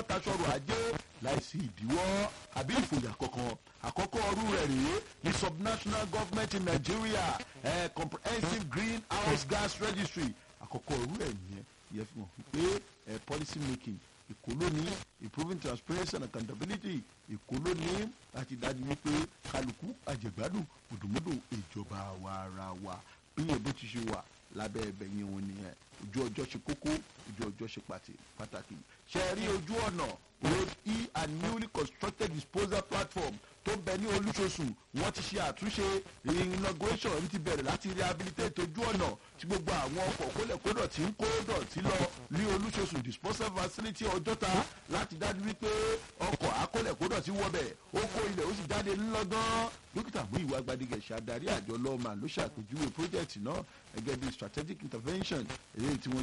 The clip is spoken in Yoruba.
taṣọrọ̀ ajé láìsí ìdíwọ́ àbí ìfòyà kankan àkọ́kọ́ ọrú rẹ̀ rèé ní subnational government in nigeria eh, comprehensive greenhouse gas registry àkọ́kọ́ ọrú rẹ̀ nìyẹn ìyẹn fi hàn wípé eh, policy making ìkólóní improving transparency and accountability ìkólóní láti dájú wípé kálukú àjẹgbádùn mùdùmùdù ìjọba wa ara wa bí èbó ti ṣe wà lábẹ́ ẹbẹ̀ yẹn wọn nìyẹn ojú ọjọ́ ṣe kókó ojú ọjọ́ ṣe pàtàkì ṣe rí ojú ọ̀nà road e and newly constructed disposal platform tó bẹ ní olúṣosùn wọ́n ti ṣe àtúnṣe inauguration ti bẹ̀rẹ̀ láti rehabilitate ojú ọ̀nà tí gbogbo àwọn ọkọ̀ kólẹ̀kódọ̀ tí ń kó dọ̀tí lọ ní olúṣosùn disposal facility ọjọ́ta láti dájú wípé ọkọ̀ akólẹ̀kódọ̀ tí wọ́bẹ̀ ó kó ilẹ̀ ó sì jáde ńlọ́gán dókítà mú ìwà gbadigẹ̀ ṣàdarí àjọ lọ́ọ̀mà ló ṣàpèjúwe project náà gẹ́gẹ́ bí strategic intervention èyí tí wọ́n